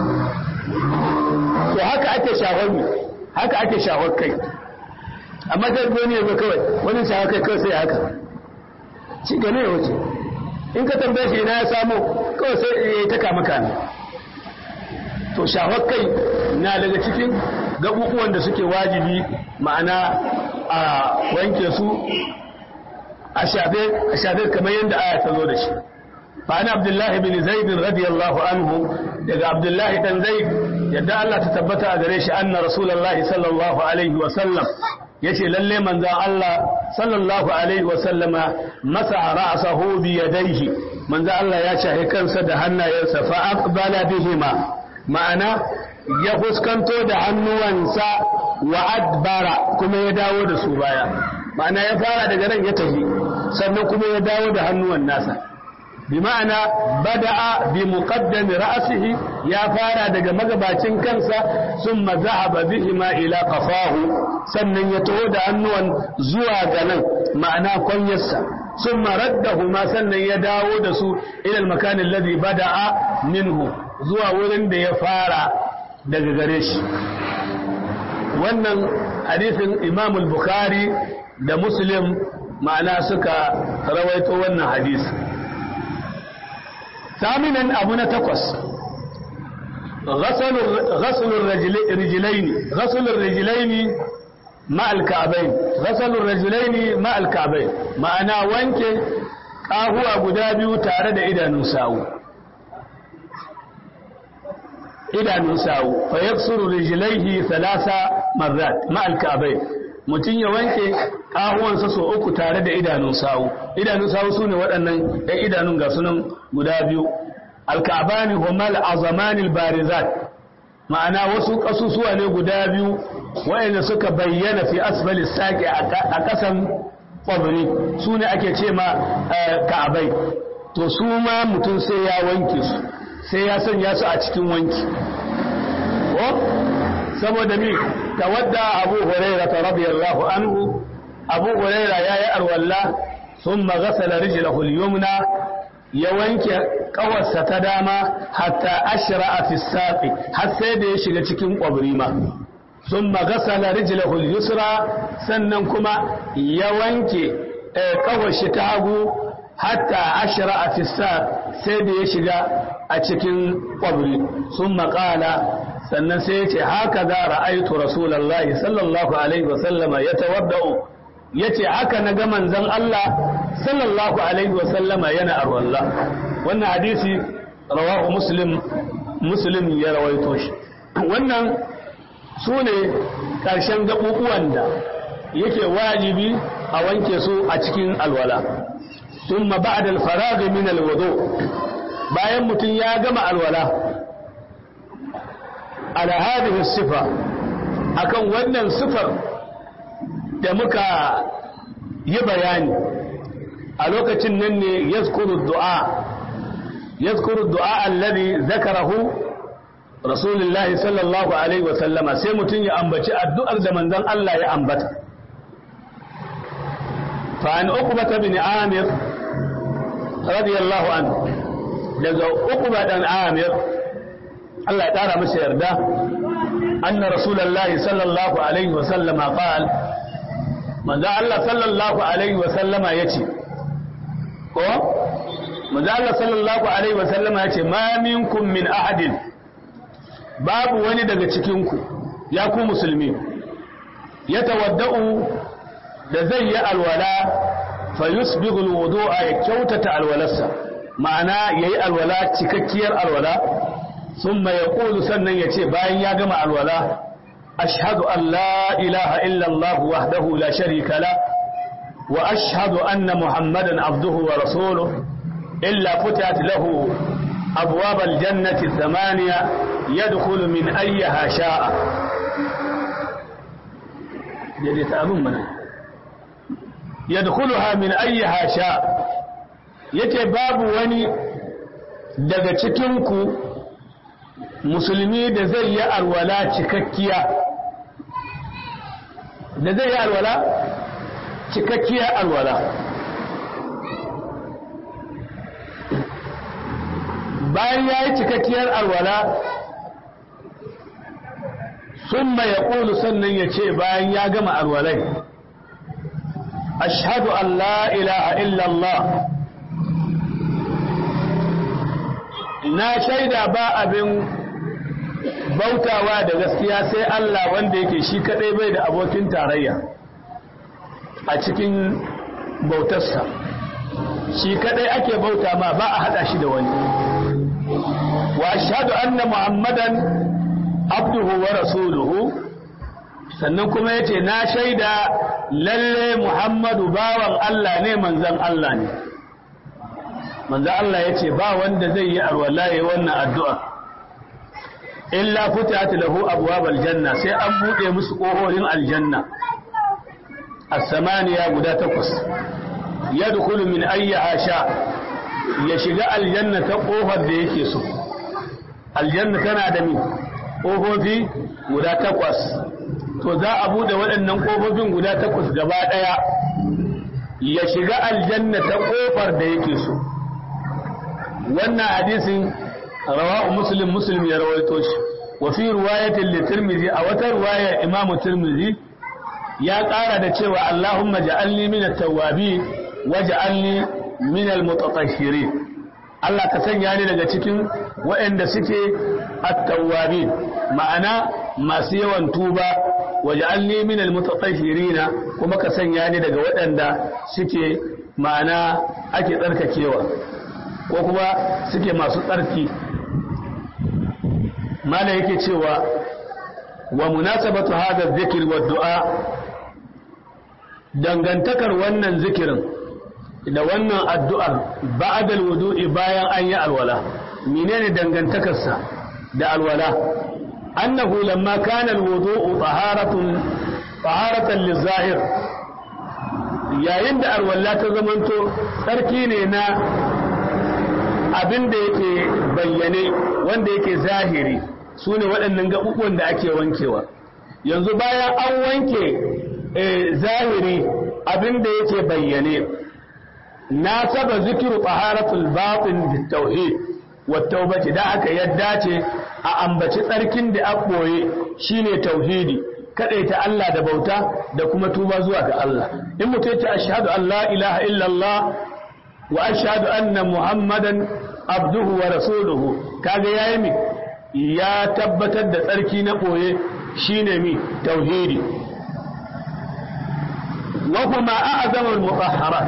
to haka ake shahar mu haka ake shahar kai amma sai wani yanzu kawai wani shahar kai kawai sai haka shi gane ya wuce in ka tambaye shi ina ya samu kawai sai ya yi ta kama kame to shahar kai na daga cikin gabubuwan da suke wajibi ma'ana a wanke su a shafe kamar yadda aya ta zo da shi فعن عبد الله بن زيد رضي الله عنه daga عبد الله بن زيد yadda Allah ta tabbata a gare shi anna rasulullahi sallallahu alaihi wa sallam yace lalle manzon Allah sallallahu alaihi wa sallama masa ra'sahu bi yadayhi manzon Allah ya shahe kansa da hannayensa fa aqbala bihima ma'ana ya fuskanto da hannuwansa wa adbara kuma ya dawo da su baya ma'ana ya fara daga nan ya tafi sannan kuma ya dawo da hannuwan nasa بمعنى بدأ بمقدم رأسه يا فارا دغ مغبacin kansa ثم ذهب بهما إلى قفاه sannan ya taho da hannuwan zuwa ga nan ma'ana kwanyarsa ثم ردهما sannan ya dawo da su ila al-makan alladhi bada'a minhu zuwa wurin da ya fara daga gare shi wannan hadisin Imam al-Bukhari da Muslim ma'ana suka rawaito wannan hadisi ثامنا أبونا تقص غسل غسل الرجلين غسل الرجلين مع الكعبين غسل الرجلين مع الكعبين معنى وانك قاهو guda biyu tare da idanun sawu idanun sawu fa yaksuru rijlaihi thalatha marrat ma al-ka'bayn mutun ya wanke kahuwansa so uku tare da idanun sawu idanun sawu sune waɗannan ɗan idanun ga sunan guda biyu alkabani humal azamanil barizat ma'ana wasu ƙasusuwa ne guda biyu waɗanda suka bayyana fi asfali saƙi a ƙasan ƙwabri su ne ake ce ma ka'abai to su ma mutum sai ya wanke su sai ya sanya su a cikin wanki ko saboda mi tawadda abu huraira ta radiyallahu anhu abu huraira yayi arwalla thumma ghasala rijlahu al-yumna ya wanke kawarsa ta dama hatta ashra'a fi saqi har sai da ya shiga cikin kwabri ma thumma ghasala rijlahu al-yusra sannan kuma ya wanke kawar shi ta hagu hatta ashra'a fi saq sai da ya shiga a cikin kwabri thumma qala sannan sai ya ce haka za ra'aitu rasulullahi sallallahu alaihi wasallama ya tawadda'u ya ce haka na ga manzon Allah sallallahu alaihi wasallama yana arwallah wannan hadisi rawahu muslim muslim ya rawaito shi wannan su ne ƙarshen gaɓuɓuwan da yake wajibi a wanke su a cikin alwala ثم بعد الفراغ من الوضوء bayan mutum ya gama alwala ala hadhihi sifa akan wannan sifar da muka yi bayani a lokacin nan ne yazkuru du'a yazkuru du'a alladhi zakarahu rasulullahi sallallahu alaihi wa sallama sai mutum ya ambaci addu'ar da manzon Allah ya ambata fa an uqbata bin amir radiyallahu anhu daga uqba dan amir Allah ya ƙara masa yarda anna rasulullahi sallallahu alaihi wa sallama qal manzo Allah sallallahu alaihi wa sallama yace ko manzo Allah sallallahu alaihi wa sallama yace ma minkum min ahadin babu wani daga cikin ku ya ku musulmi ya tawadda'u da zai yi alwala fa yusbighu alwudu'a ya kyautata alwalarsa ma'ana yayi alwala cikakkiyar alwala ثم يقول سنن يتي باين يا جماعة الولاء أشهد أن لا إله إلا الله وحده لا شريك له وأشهد أن محمدا عبده ورسوله إلا فتحت له أبواب الجنة الثمانية يدخل من أيها شاء يدخلها من أيها شاء yace babu wani daga cikinku musulmi da zai yi alwala cikakkiya da zai yi alwala cikakkiya alwala bayan ya yi cikakkiyar alwala sun ya ƙulu sannan ya ce bayan ya gama alwalai ashhadu an la ilaha illallah na shaida ba abin bautawa da gaskiya sai Allah wanda yake shi kadai bai da abokin tarayya a cikin bautarsa shi kadai ake bauta ma ba a hada shi da wani wa ashhadu anna muhammadan abduhu wa rasuluhu sannan kuma yace na shaida lalle muhammadu bawan Allah ne manzon Allah ne manzon Allah yace ba wanda zai yi arwala yayin wannan addu'a illa futihat lahu abwabal janna sai an bude musu kohorin aljanna as-samaniya guda takwas yadkhulu min ayyiha sha ya shiga aljanna ta kofar da yake so aljanna tana da mi kofofi guda takwas to za a bude waɗannan kofofin guda takwas gaba ɗaya ya shiga aljanna ta kofar da yake so wannan hadisin rawahu muslim muslim ya rawaito shi wa fi riwayatin li tirmidhi a wata riwaya imamu tirmidhi ya ƙara da cewa Allahumma ja'alni min at-tawwabin waj'alni min al-mutatahhirin Allah ka sanya ni daga cikin waɗanda suke at-tawwabin ma'ana masu yawan tuba waj'alni min al-mutatahhirin kuma ka sanya ni daga waɗanda suke ma'ana ake tsarkakewa ko kuma suke masu tsarki mala yake cewa wa munasabatu hadha dhikr wa du'a dangantakar wannan zikirin da wannan addu'ar ba'da alwudu'i bayan an yi alwala menene dangantakarsa da alwala annahu lamma kana alwudu'u taharatun taharatan lizahir yayin da alwala ta zamanto tsarki ne na abin da yake bayyane wanda yake zahiri su ne waɗannan gaɓuɓuwan da ake wankewa yanzu bayan an wanke zahiri abin da yake bayyane na saba zikiru taharatul batin bit tauhid wa tawbati da aka yadda ce a ambaci tsarkin da a boye shine tauhidi kadaita Allah da bauta da kuma tuba zuwa ga Allah in mutum ya ashhadu an la ilaha illallah wa ashhadu anna muhammadan abduhu wa rasuluhu kaga yayi mi ya tabbatar da tsarki na boye shine mi tauhidi wa kuma a'zamul mutahharat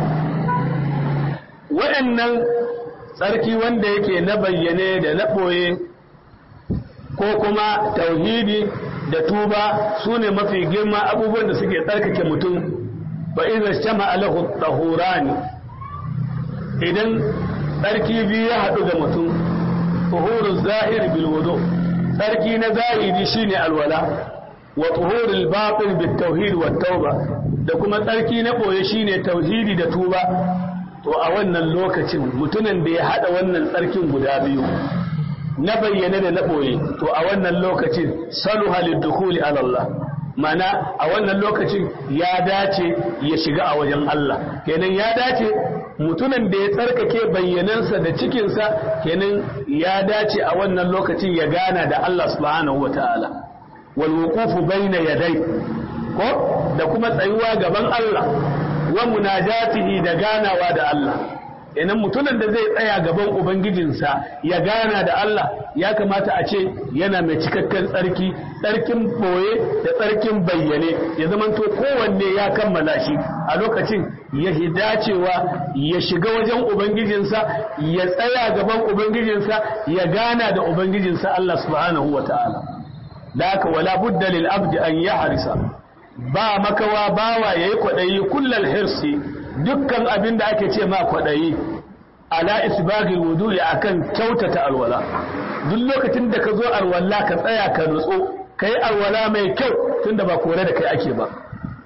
wa'annan tsarki wanda yake na bayyane da na boye ko kuma tauhidi da tuba sune mafi girma abubuwan da suke tsarkake mutum fa idza shama lahu tahurani idan tsarki biyu ya haɗu ga mutum tuhurul zahir bil wudu tsarki na zahiri shine alwala wa tuhurul batin bit tauhid wat tauba da kuma tsarki na boye shine tauhidi da tuba to a wannan lokacin mutumin da ya hada wannan tsarkin guda biyu na bayyane da na boye to a wannan lokacin saluha lidukhuli ala Allah mana a wannan lokacin ya dace ya shiga a wajen Allah kenan ya dace mutumin da ya tsarkake bayyanansa da cikinsa kenan ya dace a wannan lokacin ya gana da Allah subhanahu wataala wal wuqufu bayna yaday ko da kuma tsayuwa gaban Allah wa munajatihi da ganawa da Allah idan mutumin da zai tsaya gaban ubangijinsa ya gana da Allah ya kamata a ce yana mai cikakken tsarki tsarkin boye da tsarkin bayyane ya zamanto kowanne ya kammala shi a lokacin ya dacewa ya shiga wajen ubangijinsa ya tsaya gaban ubangijinsa ya gana da ubangijinsa Allah subhanahu wa ta'ala da haka wala budda lil abdi an yahrisa ba makawa bawa yayi kwadayi kullal hirsi dukkan abin da ake ce ma kwaɗayi ala isbagil wudu'i akan kyautata alwala duk lokacin da ka zo alwala ka tsaya ka nutso ka yi alwala mai kyau tunda ba kore da kai ake ba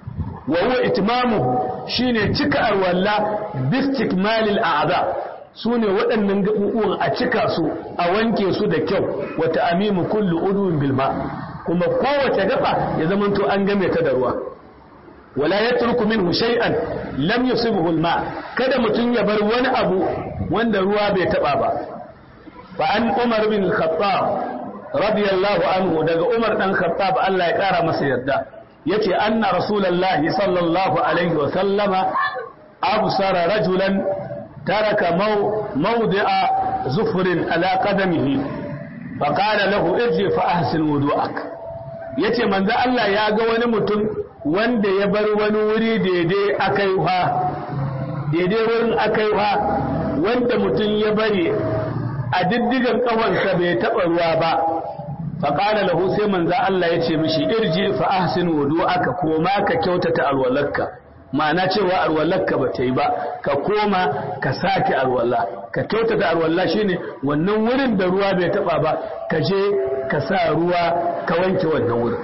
wa huwa itmamu shine cika arwalla bistikmalil a'da sune waɗannan gabubuwan a cika su a wanke su da kyau wa ta'mimu kullu udwin bil ma kuma kowace gaba ya zamanto an game ta da ruwa wala yatruku minhu shay'an lam yusibhu al ma kada mutun ya bar wani abu wanda ruwa bai taba ba fa an umar bin al-khattab radiyallahu anhu daga umar dan khattab Allah ya kara masa yarda yace anna rasulullahi sallallahu alaihi wa sallama absara rajulan taraka mawdi'a zufrin ala qadamihi fa qala lahu irji fa ahsin wudu'ak yace manzo Allah ya ga wani mutum wanda ya bar wani wuri daidai akaiwa daidai wurin akaiwa wanda mutum ya bari a diddigan kawansa bai taba ruwa ba faƙala lahu sai manza Allah ya ce mishi irji fa ahsin wudu'aka koma ka kyautata alwalarka ma'ana cewa alwalarka ba ta yi ba ka koma ka sake alwala ka kyautata alwala shine wannan wurin da ruwa bai taba ba ka je ka sa ruwa ka wanke wannan wurin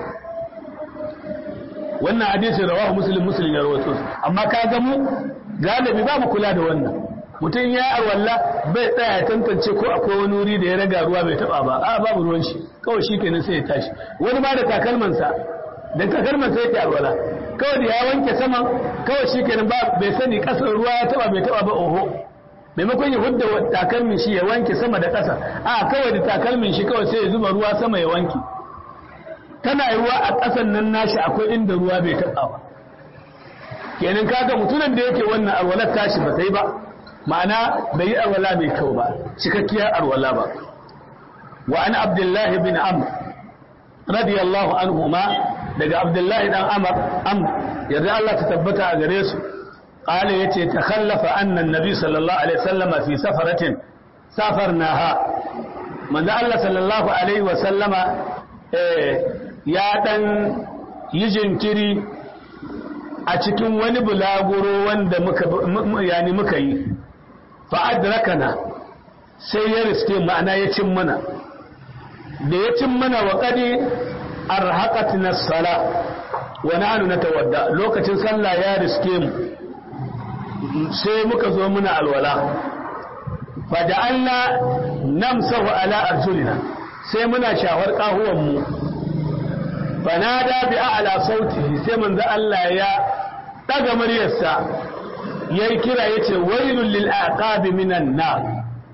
wannan hadisi rawahu muslim muslim ya rawaito amma ka ga mu galibi ba mu kula da wannan mutum ya arwalla bai tsaya ya tantance ko akwai wani wuri da ya raga ruwa bai taba ba a babu ruwan shi kawai shi kenan sai ya tashi wani ba da takalmansa da takalmansa yake arwala kawai da ya wanke sama kawai shi kenan ba bai sani kasar ruwa ya taba bai taba ba oho maimakon ya hudda takalmin shi ya wanke sama da ƙasa a kawai da takalmin shi kawai sai ya zuba ruwa sama ya wanke tana ruwa a ƙasan nan nashi akwai inda ruwa bai taba ba kenan kaga mutumin da yake wannan arwalar tashi ba sai ba ma'ana bai yi arwala mai kyau ba cikakkiyar arwala ba wa an abdullahi bin amr radiyallahu anhu ma daga abdullahi dan amr amr yadda Allah ta tabbata a gare su qala yace takhallafa anna annabi sallallahu alaihi wasallama fi safaratin safarnaha manzo Allah sallallahu alaihi wasallama eh ya dan yi jinkiri a cikin wani bulaguro wanda muka yani muka yi fa'adrakana sai ya riske ma'ana ya cin mana da ya cin mana wa kadi arhaqatina sala wa nahnu natawadda lokacin sallah ya riske mu sai muka zo muna alwala faja'alna namsahu ala arjulina sai muna shawar kahuwan mu fanada bi a'la sautihi sai manzo Allah ya daga muryarsa yayi kira yace wailul lil aqabi minan nar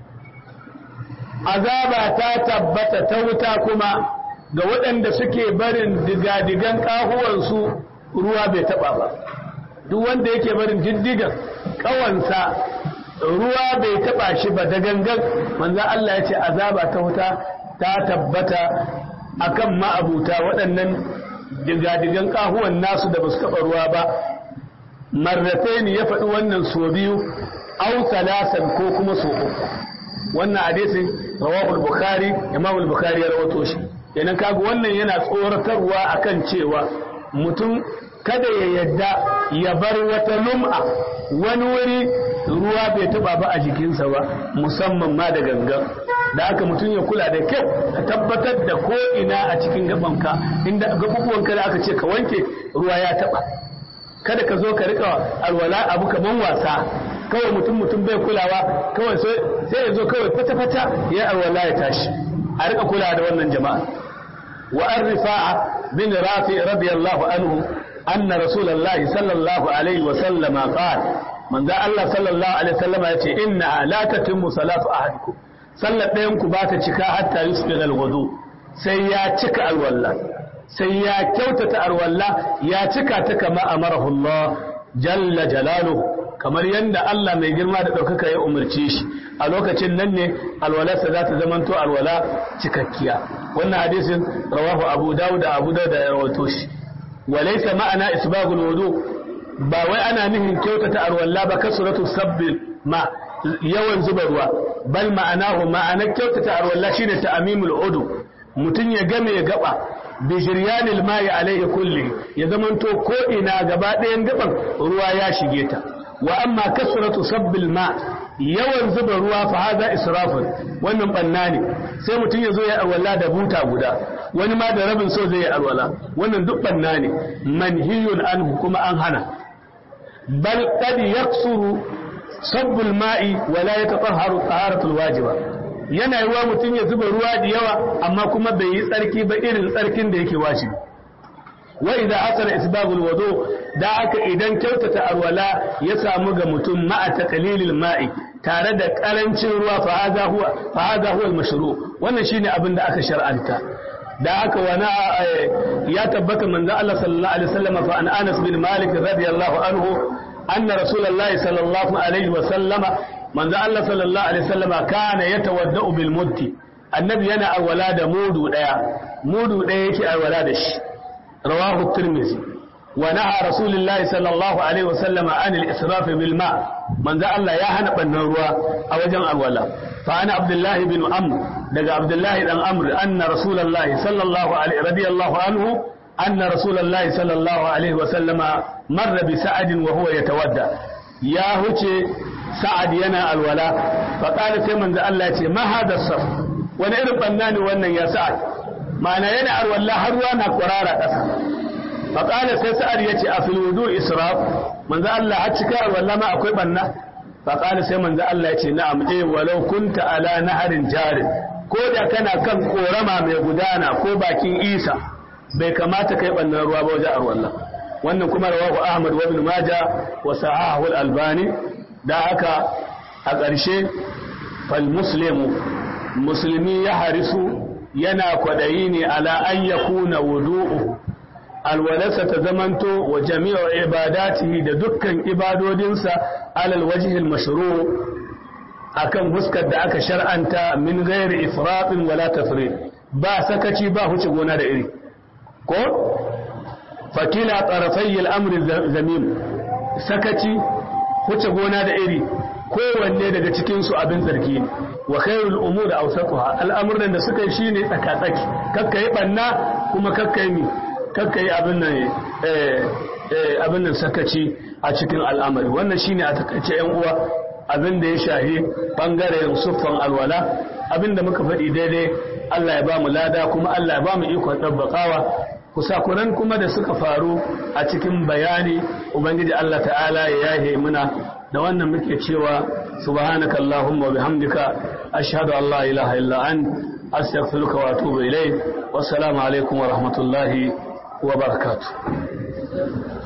azaba ta tabbata ta wuta kuma ga waɗanda suke barin digadigan kahuwansu ruwa bai taba ba duk wanda yake barin diddigan kawansa ruwa bai taba shi ba da gangan manzo Allah yace azaba ta wuta ta tabbata akan ma'abuta waɗannan digadigan kahuwan nasu da basu taba ruwa ba marratain ya faɗi wannan so biyu au salasan ko kuma so uku wannan hadisin rawahu al-bukhari imam al-bukhari ya rawato shi kenan kaga wannan yana tsoratarwa akan cewa mutum kada ya yadda ya bar wata lum'a wani wuri ruwa bai taba ba a jikinsa ba musamman ma da gangan da aka mutum ya kula da kyau ka tabbatar da ko ina a cikin gabanka inda gabubuwanka da aka ce ka wanke ruwa ya taba kada ka zo ka rika alwala abu kaman wasa kawai mutum mutum bai kulawa kawai sai ya zo kawai fata-fata ya alwala ya tashi a rika kula da wannan jama'a wa an rifa'a bin rafi radiyallahu anhu anna rasulullahi sallallahu alaihi wa sallama qala manzo Allah sallallahu alaihi wa sallama yace inna la tatimmu salatu ahadikum sallar ɗayan ku ba ta cika hatta yusbiga al-wudu sai ya cika alwala sai ya kyautata alwala ya cika ta kama amarahu Allah jalla jalaluhu kamar yadda Allah mai girma da ɗaukaka ya umarce shi a lokacin nan ne alwalarsa za ta zamanto alwala cikakkiya wannan hadisin rawahu abu dawud da abu dawud da ya rawato shi walaysa ma'ana isbagul wudu ba wai ana nihin kyautata alwala ba kasratu sabbil ma yawan zuba ruwa bal ma'anahu ma'anar kyautata alwala shine ta'mimul udu mutum ya game ya gaba bi jiryanil ma'i alaihi kulli ya zamanto ko ina gaba ɗayan gaban ruwa ya shige ta wa amma kasratu sabbil ma yawan zuba ruwa fa haza israfun wannan banna ne sai mutum ya zo ya alwala da buta guda wani ma da rabin so zai yi alwala wannan duk banna ne manhiyun anhu kuma an hana bal qad yaksuru sabbul ma'i wa la yatatahharu taharatul wajiba yana yiwa mutum ya zuba ruwa da yawa amma kuma bai yi tsarki ba irin tsarkin da yake wajibi wa idza asara isbabul wudu da aka idan kyautata alwala ya samu ga mutum ma'a taqlilil ma'i tare da karancin ruwa fa hadha huwa fa hadha huwa al-mashru wannan shine abin da aka shar'anta da aka wana ya tabbata manzo Allah sallallahu alaihi wasallam fa an Anas bin Malik radiyallahu anhu anna rasulullahi sallallahu alaihi wasallam manzo Allah sallallahu alaihi wasallam kana yatawaddau bil muddi annabi yana alwala da mudu daya mudu daya yake alwala da shi رواه الترمذي ونهى رسول الله صلى الله عليه وسلم عن الإسراف بالماء من ذا الله يا هنا بنروا أوجن الولا فأنا عبد الله بن عمرو دقى عبد الله بن عمرو أن رسول الله صلى الله عليه رضي الله عنه أن رسول الله صلى الله عليه وسلم مر بسعد وهو يتودى يا هوتي سعد ينا الولا فقال سيمن ذا الله ما هذا الصف وانا إرب بناني وانا يا سعد ma'ana yana arwalla har ruwa na kwarara ƙasa faƙala sai sa'ad ya ce a filwudu israf manzo Allah har cika arwalla ma akwai banna faƙala sai manzo Allah ya ce na'am eh walau kunta ala naharin jarin ko da kana kan korama mai gudana ko bakin isa bai kamata kai bannan ruwa ba wajen arwalla wannan kuma rawahu ahmad wa ibn maja wa sahahu al-albani da haka a ƙarshe fal muslimu musulmi ya harisu yana kwaɗayi ne ala an ya kuna wudu'u alwalarsa ta zamanto wa jami'ar ibadatihi da dukkan ibadodinsa alal wajihil mashru akan huskar da aka shar'anta min ghairi ifratin wala tafrid ba sakaci ba huce gona da iri ko fakila tarafai al'amri zamim sakaci huce gona da iri kowanne daga cikinsu abin zargi ne wa khairul umur awsatuha al'amuran da suka yi shine tsaka-tsaki kakka yi banna kuma kakka yi kakka yi abin nan eh eh abin nan sakaci a cikin al'amari wannan shine a takaice yan uwa abin da ya shahi bangaren suffan alwala abin da muka faɗi daidai Allah ya ba mu lada kuma Allah ya ba mu ikon dabbakawa kusakuran kuma da suka faru a cikin bayani ubangiji Allah ta'ala ya yahe muna da wannan muke cewa subhanaka allahumma wa bihamdika ashhadu an la ilaha illa an astaghfiruka wa atubu ilayk wassalamu alaikum wa rahmatullahi wa barakatuh